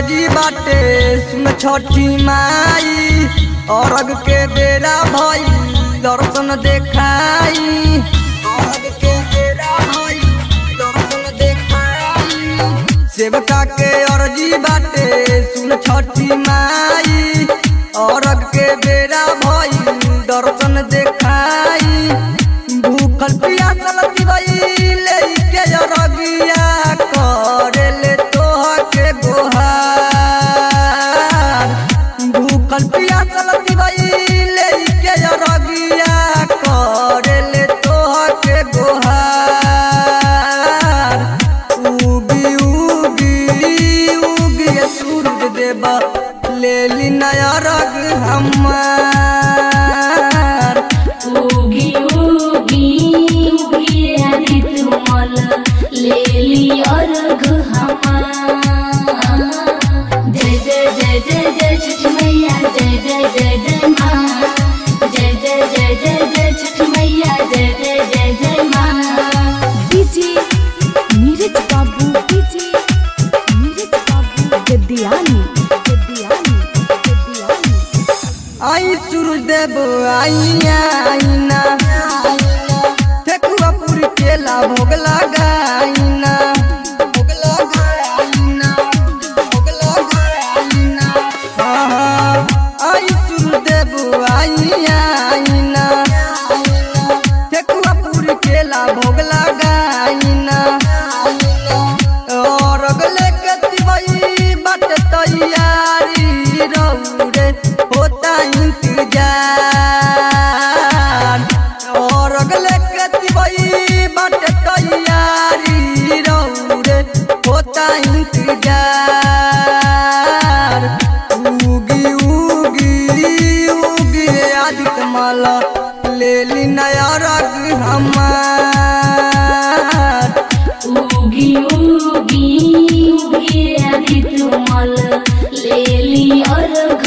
अर्जी बाटे सुन छठी माई अरग के बेरा भई दर्शन देखाई अरग के बेरा भई दर्शन देखाई सेवका के अर्जी बाटे सुन छठी माई अरग के बेरा भई दर्शन देखाई भूखल पियासल दिवई लेके अरगिया करेले तोह के गोहार भूखल पियासल दिवई लेके अरगिया करेले तोह के गोहार उगी उगी उगी सूरज देवा लेली नया रग हमार उगी उगी उगी आदि तुमल ले ली अर्घ हमार जय जय जय जय जय छठ मैया जय जय जय जय माँ जय जय जय जय जय छठ मैया जय जय जय जय माँ डीजे नीरज बाबू डीजे नीरज बाबू गद्दियानी गद्दियानी गद्दियानी आई सूरज देव आइया आईना ठेकुआ पूरी केला भोग लगाइना भोग लगाइना भोग लगाइना हाँ, हाँ। आई सूरज देव आइया आईना ठेकुआ पूरी केला भोग लगाइना और अगले के दिवई बट तैयारी रौरे होता इंतजार और अगले के दिवई बट तैयारी रौरे होता इंतजार उगी उगी उगी आदित्य माला ले ली नया रग हमार उगी उगी उगी आदि तुमल ले ली अर्घ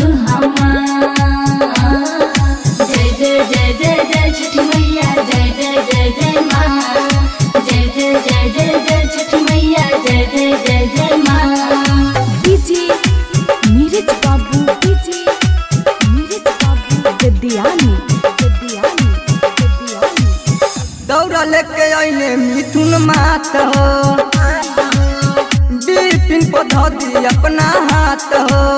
हमार जय जय जय जय जय छठ मैया जय जय जय जय माँ जय जय जय जय जय छठ मैया जय जय जय जय माँ डीजे नीरज बाबू डीजे नीरज बाबू गद्दियानी गद्दियानी गद्दियानी दौड़ा लेके अइले मिथुन मात हो बिपिन पधौती अपना हाथ हो